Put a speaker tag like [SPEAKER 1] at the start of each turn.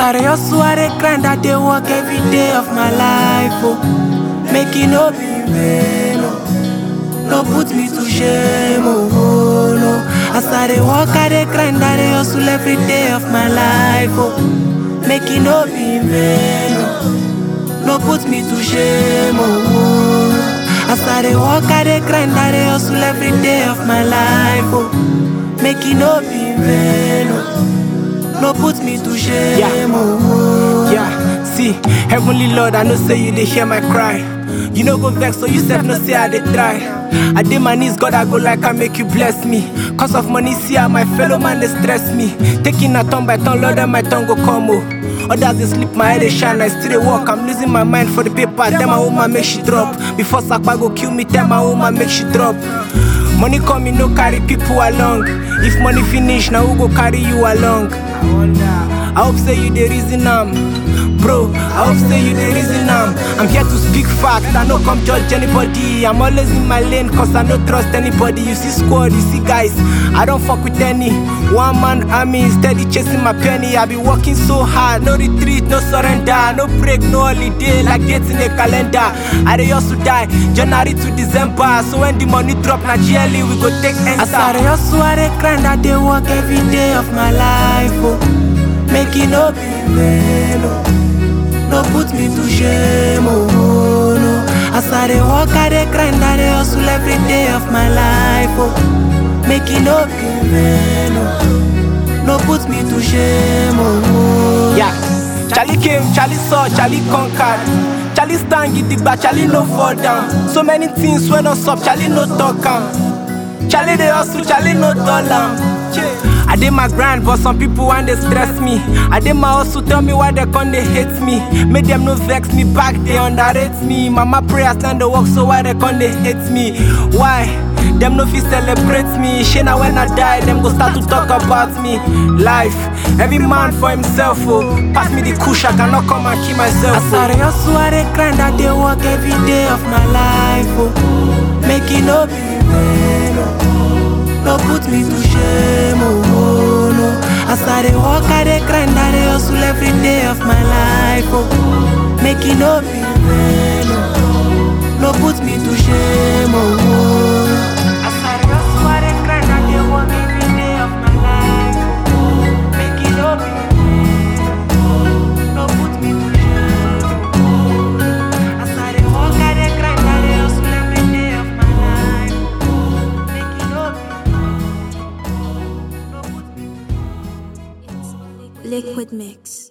[SPEAKER 1] I dey hustle, I dey grind, I dey work every day of my life, oh. Make it no be in vain, oh. No put me to shame, oh, oh no. As I dey work, I dey grind, I dey hustle every day of my life, oh. Make it no be in vain, oh. No put me to shame, oh, oh. As I dey work, I dey grind, I dey hustle every day of my life, oh. Make it no be in vain, oh. No put me to shame,
[SPEAKER 2] Yeah.
[SPEAKER 1] oh, oh.
[SPEAKER 2] Yeah, see, Heavenly Lord, I know say you dey hear my cry. You know go vex, so you self no say I dey try. I dey my knees, God I go like I make you bless me. Cause of money, see how my fellow man they stress me. Taking a turn by turn, Lord, and my tongue go come oh. Others they sleep, my head they shine, I still dey walk. I'm losing my mind for the paper. Tell my woman make she drop. Before Sakpa go kill me, tell my woman make she drop. Money coming, no carry people along. If money finish, now who go carry you along? I hope say you the reason I'm Bro, I hope say you the reason I'm I'm here to speak fact, I no come judge anybody I'm always in my lane cause I no trust anybody You see squad, you see guys, I don't fuck with any One man army, steady chasing my penny I be working so hard, no retreat, no surrender No break, no holiday, like dates in a calendar I dey hustle die, January to December So when the money drop, na GLE we go take enter
[SPEAKER 1] As I dey hustle, I dey grind, I dey work every day of my life, oh. Make it no be in vain, oh. No put me to shame, oh, oh no. As I dey work, I dey grind, I dey hustle every day of my life, oh. Make it no be in vain, oh. No put me to shame, oh, oh.
[SPEAKER 2] Yeah. Charlie came, Charlie saw, Charlie conquered. Charlie stand gidigba, Charlie no fall down. So many things when us up, Charlie no talk am. Charlie they hustle, Charlie no dull am. I did my grind, but some people want they stress me. I did my hustle, tell me why they come they hate me. Make them no vex me back, they underrate me. Mama prayers stand the work, so why they come they hate me? Why? Them no fit celebrate me. Shana when I die, them go start to talk about me. Life, every man for himself. Oh, pass me the kush, I cannot come and kill myself.
[SPEAKER 1] As
[SPEAKER 2] Oh.
[SPEAKER 1] I dey hustle, I dey grind, I dey work every day of my life, oh. Make it no be in vain, oh. No put me to shame, oh, oh no. As I dey work, I dey grind, I dey hustle every day of my life, oh. Make it no be in vain, oh. No put me to shame, oh, oh. As I dey hustle, I dey grind, I dey work every day of my life, oh. Make it no be in vain, no put me to shame. As I dey work, I dey grind, I dey hustle every day of my life. Make it no be, no put me.
[SPEAKER 3] Liquid Mix.